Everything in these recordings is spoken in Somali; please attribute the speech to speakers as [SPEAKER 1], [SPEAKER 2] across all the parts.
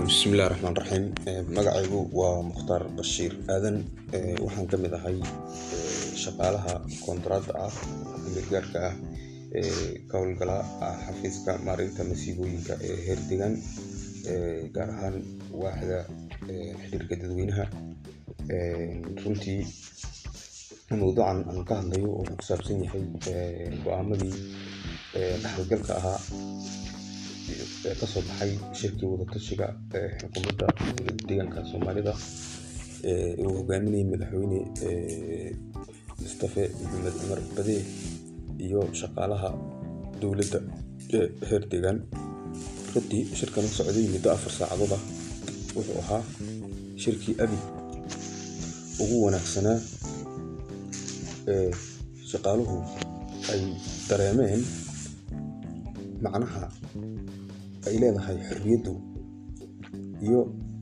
[SPEAKER 1] bismillahi raxmaan raxiim magacaygu waa mukhtaar bashiir aadan waxaan ka mid ahay shaqaalaha koontarada ah gargaarka ah ee ka howlgala xafiiska maareynta masiibooyinka ee heer deegaan gaar ahaan waaxda xiriirka dadweynaha runtii mowduucan aan ka hadlayo wuxuu ku saabsan yahay go-aamadii dhaxalgalka ahaa ee kasoo baxay shirkii wadatashiga xukuumadda deegaanka soomaalida uu hogaaminayay madaxweyne mustafe maxamed cumar bade iyo shaqaalaha dowladda ee heer deegaan runtii shirkan u socday muddo afar saacadood ah wuxuu ahaa shirkii abi ugu wanaagsanaa ee shaqaaluhu ay dareemeen macnaha ay leedahay xorriyaddu iyo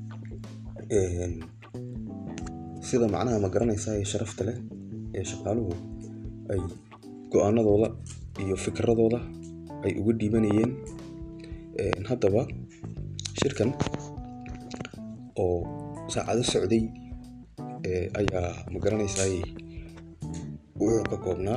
[SPEAKER 1] sida macnaha ma garanaysaa ee sharafta leh ee shaqaaluhu ay go-aanadooda iyo fikradooda ay uga dhiibanayeen haddaba shirkan oo saacado socday ayaa ma garanaysaa wuxuu ka koobnaa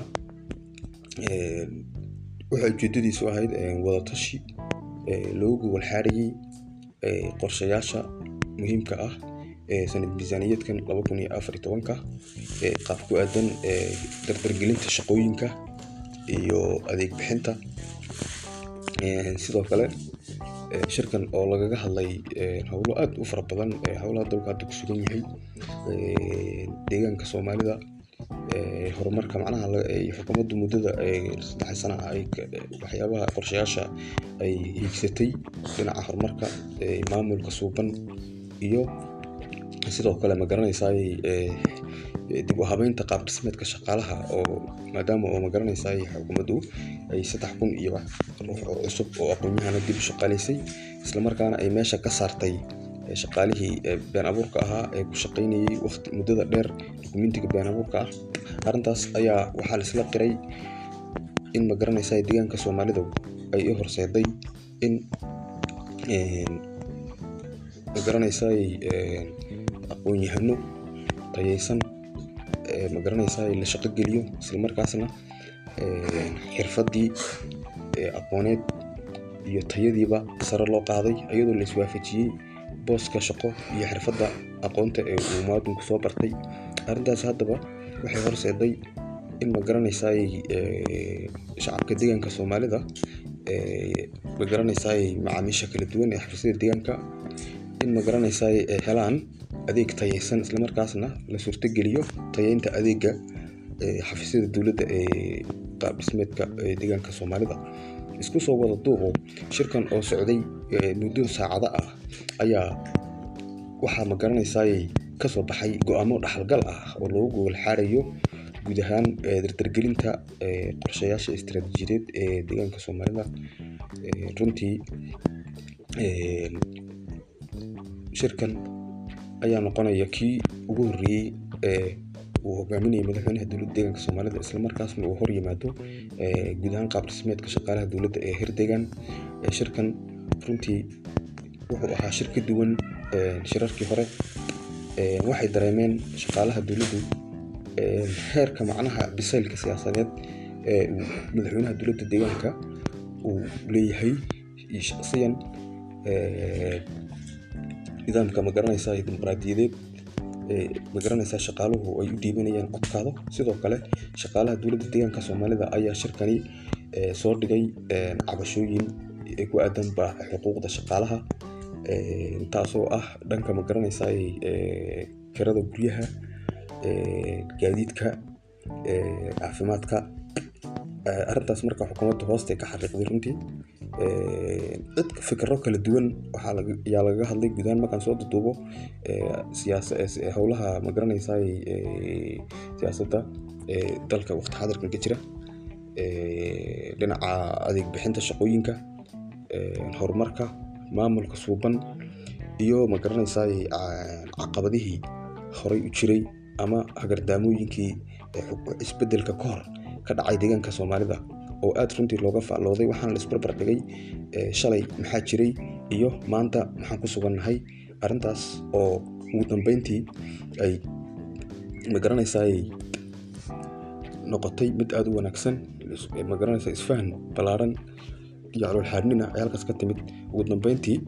[SPEAKER 1] waxay ujeedadiisu ahayd wadatashi loogu gogol xaarayay qorshayaasha muhiimka ah ee sanad miisaaniyaedkan laba kun iyo afar iyo tobanka qaab ku aadan dardargelinta shaqooyinka iyo adeeg bixinta sidoo kale shirkan oo lagaga hadlay howlo aada u fara badan howlaha dalka hadda ku sugan yahay deegaanka soomaalida horumarka macnaha xukuumaddu muddada saddex sana ay waxyaabaha qorshayaasha ay hiigsatay dhinaca horumarka maamulka suuban iyo sidoo kale ma garanaysaa dib u habeynta qaab dhismeedka shaqaalaha oo maadaama oo ma garanaysaa xukuumaddu ay saddex kun iyo wax ruux oo cusub oo aqoon-yahana dib u shaqaalaysay islamarkaana ay meesha ka saartay shaqaalihii been abuurka ahaa ee ku shaqaynayay waqti muddada dheer dukumentiga been abuurka ah arrintaas ayaa waxaa laisla qiray in ma garanaysaa deegaanka soomaalida ay i horseeday in ma garanaysaa aqoon-yahano tayeysan ma garanaysaa la shaqo geliyo islamarkaasna xirfadii aqooneed iyo tayadiiba sare loo qaaday iyadoo la iswaafajiyey booska shaqo iyo xirfadda aqoonta ee uu muwaadinku soo bartay arrintaas haddaba waxay horseeday in ma garanaysaa shacabka deegaanka soomaalida ma garanaysaa macaamiisha kala duwan ee xafiisyada deegaanka in ma garanaysaa ay helaan adeeg tayeysan islamarkaasna la suurtogeliyo tayeynta adeega xafiisyada dowladda ee qaab dhismeedka deegaanka soomaalida isku soo wada duuqo shirkan oo socday muddo saacado ah ayaa waxaa ma garanaysaa kasoo baxay go-aamo dhaxalgal ah oo loogu gogol xaarayo guud ahaan dardargelinta qorshayaasha istaraatiijiyadeed ee deegaanka soomaalida runtii shirkan ayaa noqonaya kii ugu horreeyey ee uu hogaaminayay madaxweynaha dowladda deegaanka soomaalida islamarkaasna uu hor yimaado guud ahaan qaab dhismeedka shaqaalaha dowladda ee heer deegaan shirkan runtii wuxuu ahaa shir ka duwan shirarkii hore waxay dareemeen shaqaalaha dowladdu heerka macnaha bisaylka siyaasadeed ee uu madaxweynaha dowladda deegaanka uu leeyahay iyo shaqsiyan nidaamka ma garanaysaa dimuqraadiyadeed ma garanaysaa shaqaaluhu ay u dhiibanayaan codkaada sidoo kale shaqaalaha dowladda deegaanka soomaalida ayaa shirkani soo dhigay cabashooyin ku aadan ba xuquuqda shaqaalaha taasoo ah dhanka ma garanaysaa kirada guryaha gaadiidka caafimaadka arrintaas marka xukuumadda hoosta ka xaqiiqday runtii cid fikro kala duwan ayaa lagaga hadlay guudahaan markaan soo duduubo howlaha ma garanaysaa siyaasadda dalka waqti xadirkan ka jira dhinaca adeeg bixinta shaqooyinka horumarka maamulka suuban iyo ma garanaysaa caqabadihii horay u jiray ama hagardaamooyinkii isbedelka ka hor ka dhacay deegaanka soomaalida oo aada runtii looga faallooday waxaana la isbarbar dhigay shalay maxaa jiray iyo maanta maxaan ku sugannahay arrintaas oo ugu dambeyntii ay magaranaysaay noqotay mid aada u wanaagsan magaranaysa isfahan ballaaran iyo calool xaadnina ay halkaas ka timid ugu dambeyntii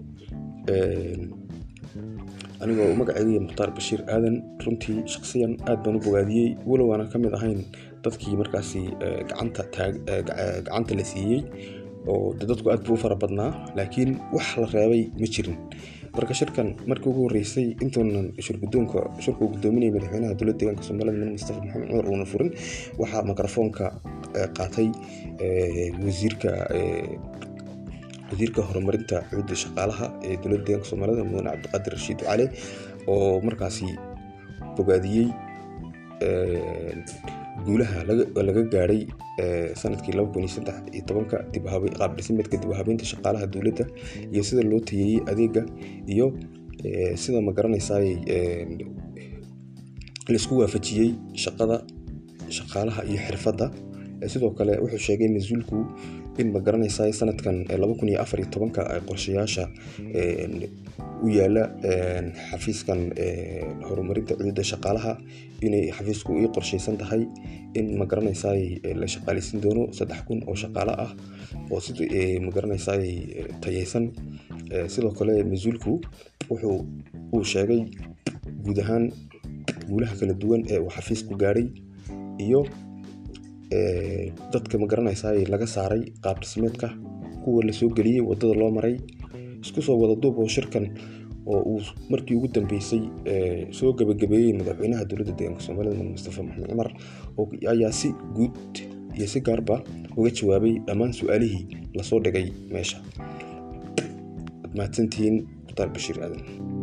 [SPEAKER 1] anigoo magaceyga mukhtaar bashiir aadan runtii shaksiyan aad baan u bogaadiyey walow aanan ka mid ahayn dadkii markaasi gacanta gacanta la siiyey oo de dadku aad buu u fara badnaa laakiin wax la reebay ma jirin marka shirkan markii ugu horreysay intuunan shirgudoonka shirka uu gudoominayay madaxweynaha dowladda deegaanka soomaalida mudane mustafa maxamed cumar uuna furin waxaa mikrofoonka qaatay wasiirka wasiirka horumarinta cuudda shaqaalaha ee dowladda deegaanka soomaalida mudane cabdiqaadir rashiid cali oo markaasi bogaadiyey guulaha laga gaadhay sanadkii ka qaab dhisimeedka dib u habeynta shaqaalaha dowladda iyo sida loo tayeeyey adeega iyo sida magaranaysaay laisku waafajiyey shaqada shaqaalaha iyo xirfadda sidoo kale wuxuu sheegay mas-uulku in magaranaysaay sanadkan ay qorshayaasha u yaala xafiiskan horumarinta cududa shaqaalaha inay xafiisku ii qorshaysan tahay in magaranaysaay la shaqaaleysiin doono saddex kun oo shaqaale ah oo si magaranaysaay tayeysan sidoo kale mas-uulku wuxuu uu sheegay guud ahaan guulaha kala duwan ee uu xafiisku gaadhay iyo dadka magaranaysaay laga saaray qaab dhismeedka kuwa lasoo geliyey wadada loo maray isku soo wada duub oo shirkan oo uu markii ugu dambeysay soo gabagabeeyey madaxweynaha dowladda deegaanka soomaalida mudane mustafa maxamed cumar ayaa si guud iyo si gaarba uga jawaabay dhammaan su-aalihii lasoo dhigay meesha ad mahadsantihiin mukhtaar bashiir aadan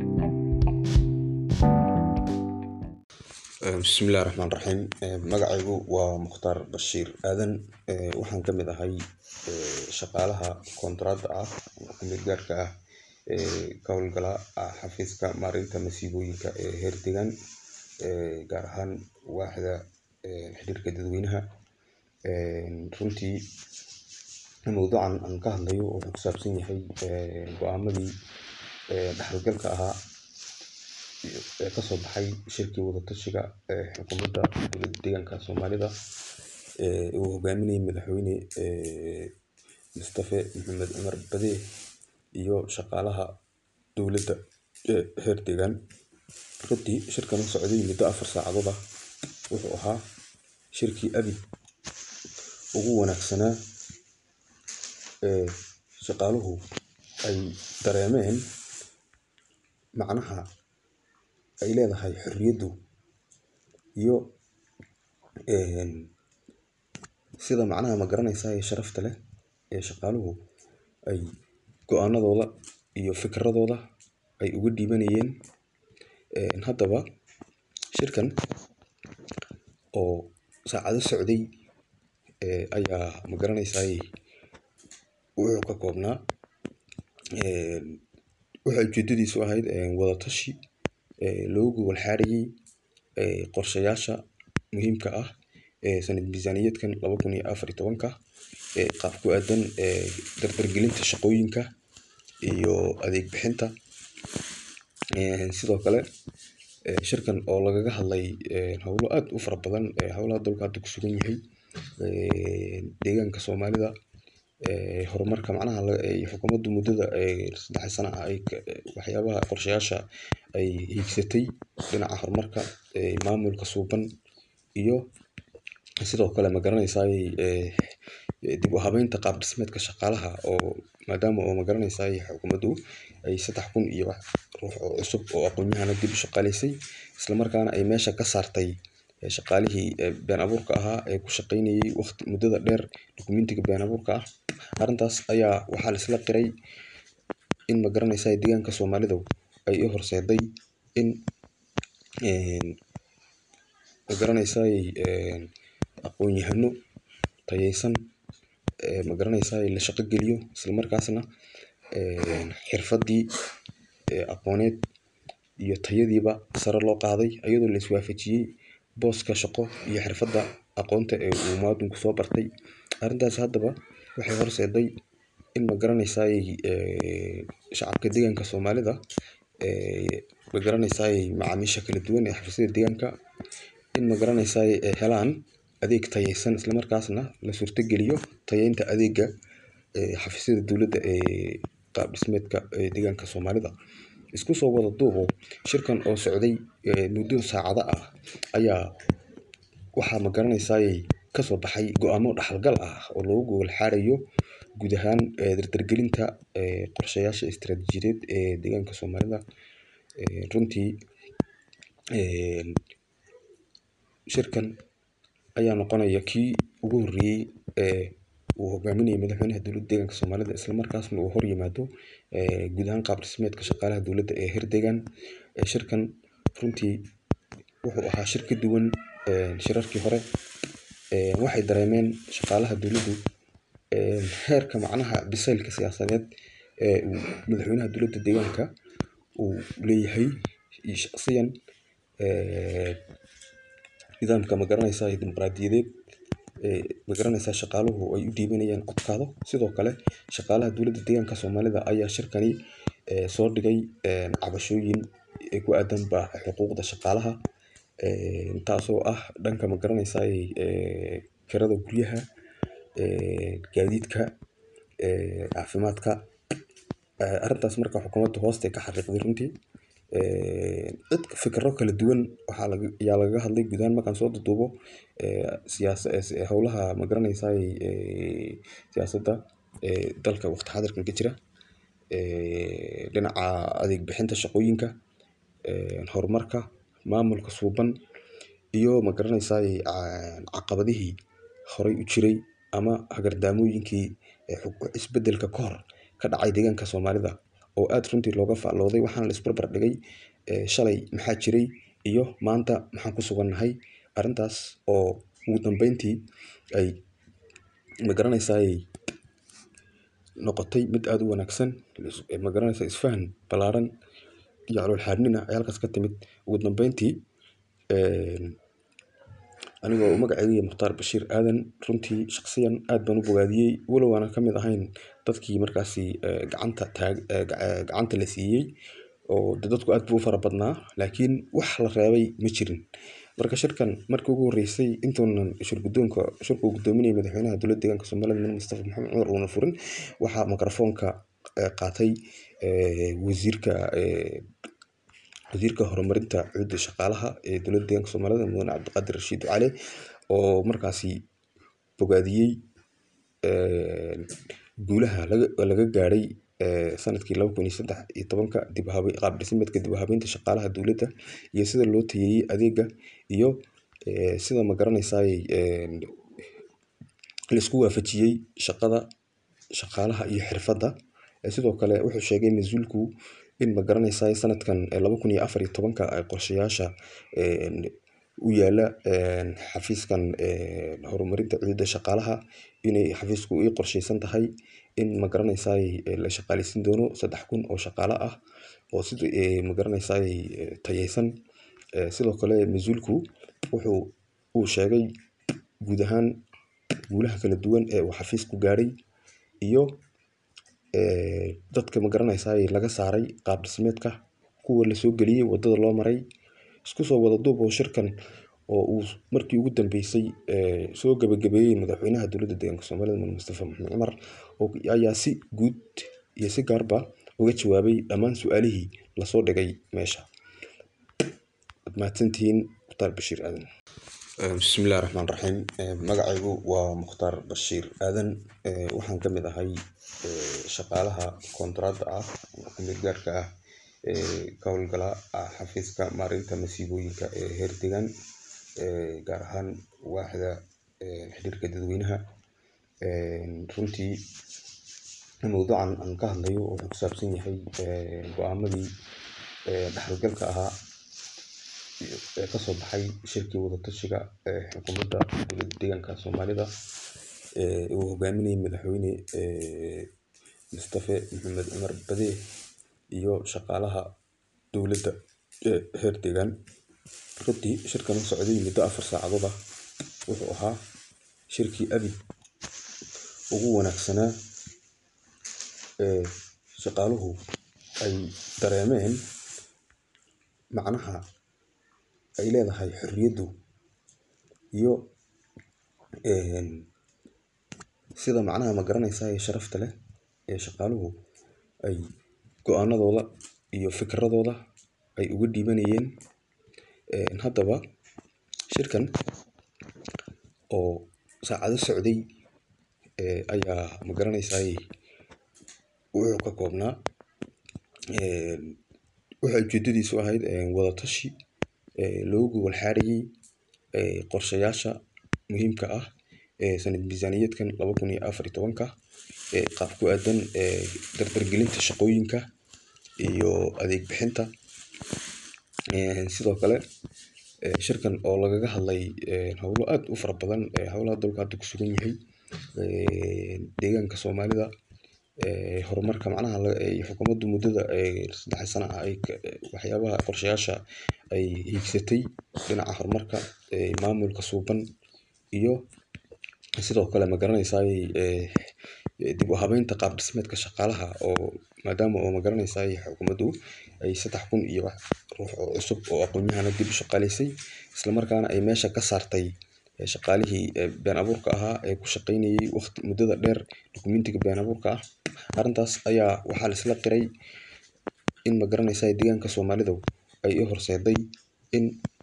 [SPEAKER 1] bismillahi raxmaan raxiim magacaygu waa mukhtaar bashiir aadan waxaan ka mid ahay shaqaalaha koontraadda ah kumid gaarka ah ee ka howlgala xafiiska maareynta masiibooyinka ee heer deegaan gaar ahaan waaxda xiriirka dadweynaha runtii mowduucan aan ka hadlayo wuxuu ku saabsan yahay go-aamadii dhaxalgalka ahaa ee kasoo baxay shirkii wadatashiga ee xukuumadda dowladda deegaanka soomaalida uu hogaaminayay madaxweyne mustafe maxamed cumar bade iyo shaqaalaha dowladda ee heer deegaan runtii shirkan u socday muddo afar saacadood ah wuxuu ahaa shirkii abid ugu wanaagsanaa ee shaqaaluhu ay dareemeen macnaha ay leedahay xorriyaddu iyo sida macnaha ma garanaysaa ee sharafta leh ee shaqaaluhu ay go-aanadooda iyo fikradooda ay uga dhiibanayeen haddaba shirkan oo saacado socday ayaa ma garanaysaay wuxuu ka koobnaa waxay ujeedadiisu ahayd wadatashi loogu gogol xaarayey qorshayaasha muhiimka ah ee sanad miisaaniyaedkan laba kun iyo afar iyo tobanka qaab ku aadan dardargelinta shaqooyinka iyo adeeg bixinta sidoo kale shirkan oo lagaga hadlay howlo aad u fara badan howlaha dalku hadda ku sugan yahay deegaanka soomaalida horumarka macnaha xukuumaddu muddada saddex sana ah ay waxyaabaha qorshayaasha ay hiigsatay dhinaca horumarka maamulka suuban iyo sidoo kale ma garanaysaay dib u habeynta qaab dhismeedka shaqaalaha oo maadaama oo ma garanaysaay xukuumaddu ay saddex kun iyo wax ruux oo cusub oo aqoon-yahana dib u shaqaaleysay islamarkaana ay meesha ka saartay shaqaalihii been abuurka ahaa ee ku shaqeynayay waqti muddada dheer dukumentiga been abuurka ah arrintaas ayaa waxaa la isla qiray in ma garanaysaay deegaanka soomaalidu ay u horseeday in ma garanaysaay aqoon-yahano tayeysan ma garanaysaay la shaqo geliyo islamarkaasna xirfaddii aqooneed iyo tayadiiba sare loo qaaday iyadoo la iswaafajiyey booska shaqo iyo xirfadda aqoonta ee uu muwaadinku soo bartay arrintaas haddaba waxay horseeday in magaranaysaay shacabka deeganka soomaalida magaranaysaay macaamiisha kala duwan ee xafiisyada deeganka in magaranaysaay ay helaan adeeg tayeysan isla markaasna la suurta geliyo tayeynta adeega xafiisyada dowladda ee qaab dhismeedka deeganka soomaalida. Isku soo wada duubo shirkan oo socday muddo saacada ah ayaa waxaa magaranaysaay kasoo baxay go'aamo dhaxal gal ah oo loogu gogol xaarayo guud ahaan dardargelinta qorshayaasha istiraatiijiyadeed ee deeganka soomaalida. Runtii shirkan ayaa noqonaya kii ugu horeeyay ee uu hogaaminayo madaxweynaha dowladda deeganka soomaalida isla markaasna uu hor yimaado guud ahaan qaab dhismeedka shaqaalaha dowladda ee heer deegan. Shirkan runtii wuxuu ahaa shir ka duwan shirarkii hore waxay dareemeen shaqaalaha dowladdu heerka macnaha biseylka siyaasadeed ee uu madaxweynaha dowladda deeganka uu leeyahay iyo shaqsiyan nidaamka magaranaysaay dimuqraadiyadeed ee magaranaysaa shaqaaluhu ay u dhiibanayaan codkooda. Sidoo kale shaqaalaha dowladda deeganka soomaalida ayaa shirkani soo dhigay cabashooyin ku aadan ba xuquuqda shaqaalaha taasoo ah dhanka magaranaysaay kirada guryaha, gaadiidka, caafimaadka. Arrintaas marka xukuumadda hoosta ay ka xariiqday runtii cid fikirro kala duwan waxaa laga ayaa lagaga hadlay guud ahaan markaan soo duuduubo siyaasa howlaha magaranaysaay siyaasadda dalka waqti xaadirkan ka jira dhinaca adeeg bixinta shaqooyinka, horumarka, maamulka suuban iyo magaranaysaay caqabadihii horay u jiray ama hagardaamooyinkii isbedelka ka hor ka dhacay deeganka soomaalida oo aad runtii looga faallooday waxaana la isbarbar dhigay shalay maxaa jiray iyo maanta maxaan ku sugannahay. Arrintaas oo ugu dambeyntii ay magaranaysaay noqotay mid aad u wanaagsan magaranaysaa isfahan ballaaran iyo calool xaarnina ay halkaas ka timid. Ugu dambeyntii anigoo magacaygu yahay Mukhtaar Bashiir Aadan runtii shaqsiyan aad baan u bogaadiyay walow aanan ka mid ahayn dadkii markaasi gacanta taag gacanta la siiyay oo dadku aad buu u fara badnaa laakiin wax la reebay ma jirin. Marka shirkan markii ugu horeysay intuunan shir guddoonka shirka uu guddoominayay madaxweynaha dowladda deeganka soomaalida mudane Mustafa Maxamed Cumar uuna furin waxaa makarafoonka qaatay wasiirka wasiirka horumarinta ciidda shaqaalaha ee dowladda deeganka soomaalida mudane Cabdiqaadir Rashiid Ducaale oo markaasi bogaadiyay guulaha laga laga gaaray sanadkii laba kun iyo saddex iyo tobanka dib u habeyn qaab dhismeedka dib u habeynta shaqaalaha dowladda iyo sida loo tayeeyay adeegga iyo sida magaranaysaay la isku waafajiyay shaqada shaqaalaha iyo xirfadda. Sidoo kale wuxuu sheegay mas'uulku in magaranaysaay sanadkan laba kun iyo afar iyo tobanka ay qorshayaasha u yaala xafiiskan horumarinta ciidda shaqaalaha inay xafiisku ay qorsheysan tahay in magaranaysaay la shaqaaleysiin doono saddex kun oo shaqaale ah oo sida magaranaysaay tayeysan. Sidoo kale mas'uulku wuxuu uu sheegay guud ahaan guulaha kala duwan ee uu xafiisku gaaray iyo dadka magaranaysaay laga saaray qaab dhismeedka kuwa la soo geliyay waddada loo maray. Isku soo wada duubo shirkan oo uu markii ugu dambeysay soo gabagabeeyay madaxweynaha dowladda deeganka soomaalida mudane Mustafa Maxamed Cumar oo ayaa si guud iyo si gaarba uga jawaabay dhammaan su'aalihii la soo dhigay meesha. Waad mahadsantihiin Mukhtaar Bashiir Aadan. Bismillaahi Raxmaani Raxiim magacaygu waa Mukhtaar Bashiir Aadan waxaan ka mid ahay shaqaalaha koontaraaga ah ama ku meel gaarka ah ee ka howlgala xafiiska maareynta masiibooyinka ee heer deegan gaar ahaan waaxda xiriirka dadweynaha. Runtii mowduucan aan ka hadlayo wuxuu ku saabsan yahay go'aamadii dhaxal galka ahaa ee kasoo baxay shirkii wada tashiga xukuumadda dowladda deeganka soomaalida ee uu hogaaminayay madaxweyne Mustafa Maxamed Cumar Bade iyo shaqaalaha dowladda ee heer deegan. Runtii shirkan oo socday muddo afar saacadood ah wuxuu ahaa shirkii abid ugu wanaagsanaa shaqaaluhu ay dareemeen macnaha ay leedahay xorriyadu iyo sida macnaha magaranaysaay sharafta leh ee shaqaaluhu ay go'aanadooda iyo fikradooda ay uga dhiibanayeen. Haddaba shirkan oo saacado socday ayaa magaranaysaay wuxuu ka koobnaa waxay ujeedadiisu ahayd wada tashi looga gogol xaarayay qorshayaasha muhiimka ah ee sanad miisaaniyadkan laba kun iyo afar iyo tobanka qaab ku aadan dardar gelinta shaqooyinka iyo adeeg bixinta. Sidoo kale shirkan oo lagaga hadlay howlo aad u fara badan howlaha dalka hadda ku sugan yahay deegaanka soomaalida horumarka macnaha xukuumadda muddada saddex sano ah ay waxyaabaha qorshayaasha ay hiigsatay dhinaca horumarka maamulka suuban iyo sidoo kale magaranaysaay dib u habeynta qaab dhismeedka shaqaalaha oo maadaama oo magaranaysaay xukuumaddu ay saddex kun iyo wax ruux oo cusub oo aqoon-yahano dib u shaqaaleysay isla markaana ay meesha ka saartay shaqaalihii been abuurka ahaa ee ku shaqeynayay waqti muddada dheer dukumentiga been abuurka ah. Arrintaas ayaa waxaa la isla qiray in magaranaysaay deegaanka soomaalida ay u horseeday in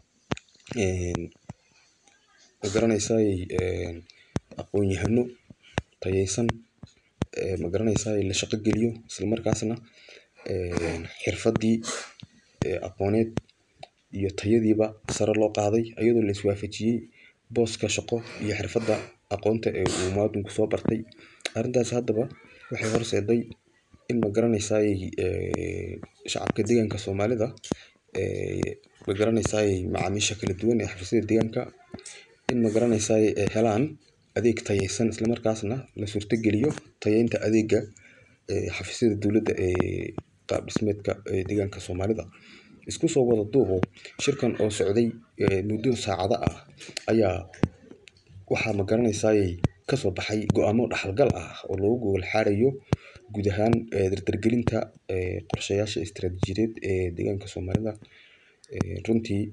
[SPEAKER 1] magaranaysaay aqoon-yahano tayeysan magaranaysaay la shaqo geliyo isla markaasna xirfadii aqooneed iyo tayadiiba sare loo qaaday iyadoo la is waafajiyay booska shaqo iyo xirfadda aqoonta ee uu muwaadinku soo bartay. Arrintaas haddaba waxay horseeday in magaranaysaay shacabka deegaanka soomaalida magaranaysaay macaamiisha kala duwan ee xafiisyada deegaanka in magaranaysaay ay helaan adeeg tayeysan isla markaasna la suurta geliyo tayeynta adeegga xafiisyada dowladda ee qaab dhismeedka deegaanka soomaalida. Isku soo wada duuboo shirkan oo socday muddo saacado ah ayaa waxaa magaranaysaay ka soo baxay go'aamo dhaxal gal ah oo looga gogol xaarayo guud ahaan dardar gelinta qorshayaasha istiraatiijiyadeed ee deegaanka soomaalida. Runtii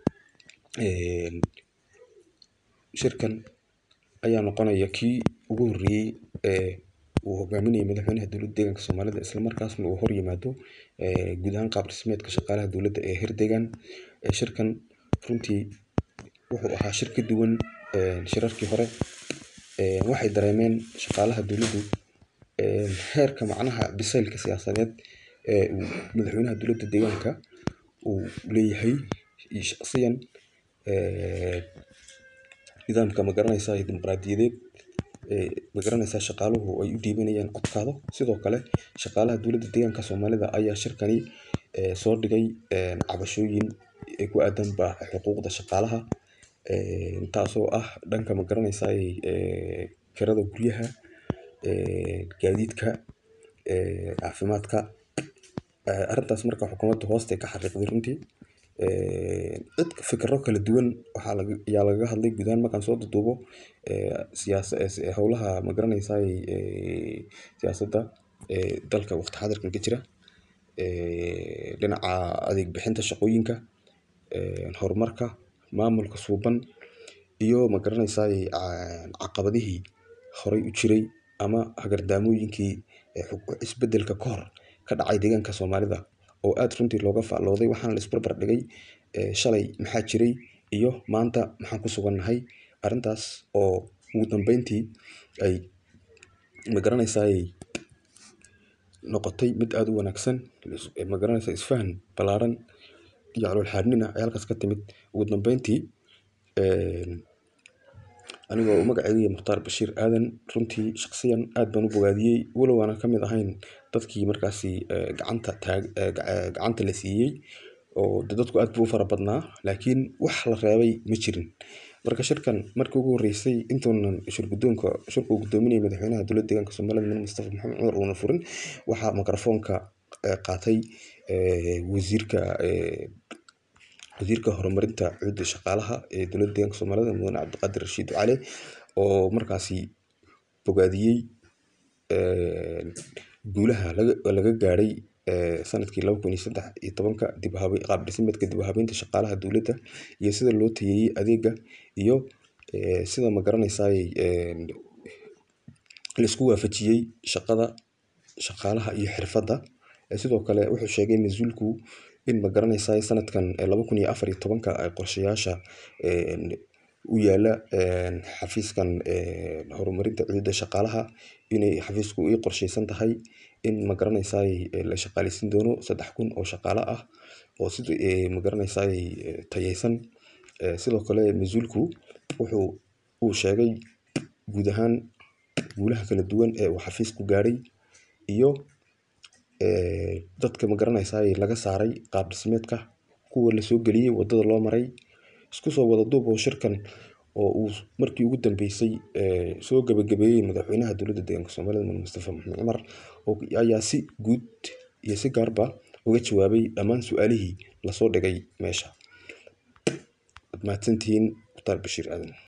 [SPEAKER 1] shirkan ayaa noqonaya kii ugu horreeyay ee uu hogaaminayo madaxweynaha dowladda deegaanka soomaalida isla markaasna uu hor yimaado guud ahaan qaab dhismeedka shaqaalaha dowladda ee heer deegaan. Shirkan runtii wuxuu ahaa shir ka duwan shirarkii hore waxay dareemeen shaqaalaha dowladdu heerka macnaha bisaylka siyaasadeed ee uu madaxweynaha dowladda deegaanka uu leeyahay iyo shaqsiyan nidaamka magaranaysaay dimuqraadiyadeed ee magaranaysaay shaqaaluhu ay u dhiibanayaan codkooda. Sidoo kale shaqaalaha dowladda deegaanka soomaalida ayaa shirkani soo dhigay cabashooyin ku aadan ba xuquuqda shaqaalaha taasoo ah dhanka magaranaysaay kirada guryaha, gaadiidka, caafimaadka. Arrintaas marka xukuumaddu hoosta ka xariiqday runtii cid fikirro kala duwan waxaa laga ayaa lagaga hadlay guud ahaan markaan soo duuduubo siyaasa howlaha magaranaysaay siyaasadda dalka waqti xaadirkan ka jira dhinaca adeeg bixinta shaqooyinka horumarka maamulka suuban iyo magaranaysaay caqabadihii horay u jiray ama hagardaamooyinkii isbeddelka ka hor ka dhacay deegaanka soomaalida oo aad runtii looga faallooday waxaana la is barbar dhigay shalay maxaa jiray iyo maanta maxaan ku sugannahay. Arrintaas oo ugu dambeyntii ay magaranaysaay noqotay mid aad u wanaagsan magaranaysaa isfahan ballaaran iyo calool xaarnina ay halkaas ka timid. Ugu dambeyntii anigoo magacaygu yahay Mukhtaar Bashiir Aadan runtii shaqsiyan aad baan u bogaadiyay walow aanan ka mid ahayn dadkii markaasi gacanta taag gacanta la siiyay oo dadku aad buu u fara badnaa laakiin wax la reebay ma jirin. Marka shirkan markii ugu horreysay intuunan shir guddoonka shirku uu guddoominayay madaxweynaha dowladda deegaanka soomaalida mudane Mustafa Maxamed Cumar uuna furin waxaa makarafoonka qaatay wasiirka wasiirka horumarinta ciidda shaqaalaha ee dowladda deegaanka soomaalida mudane Cabdiqaadir Rashiid Ducaale oo markaasi bogaadiyay guulaha laga gaaray sanadkii laba kun iyo saddex iyo tobanka qaab dhismeedka dib u habeynta shaqaalaha dowladda iyo sida loo tayeeyay adeegga iyo sida magaranaysaay laisku waafajiyay shaqada shaqaalaha iyo xirfadda sidoo kale wuxuu sheegay mas-uulku in magaranaysaay sanadkan laba kun iyo afar iyo tobanka ay qorshayaasha u yaala xafiiskan horumarinta cududa shaqaalaha inay xafiisku ii qorsheysan tahay in magaranaysaay la shaqaaleysiin doono saddex kun oo shaqaale ah oo si magaranaysaay tayeysan sidoo kale mas-uulku wuxuu uu sheegay guud ahaan guulaha kala duwan ee uu xafiisku gaadhay iyo dadka magaranaysaay laga saaray qaab dhismeedka kuwa lasoo geliyay waddada loo maray isku soo wada duub oo shirkan oo uu markii ugu dambeysay soo gabagabeeyey madaxweynaha dowladda deegaanka soomaalida mudane mustafa maxamed cumar ayaa si guud iyo si gaarba uga jawaabay dhammaan su-aalihii lasoo dhigay meesha waad mahadsantihiin mukhtaar bashiir aadan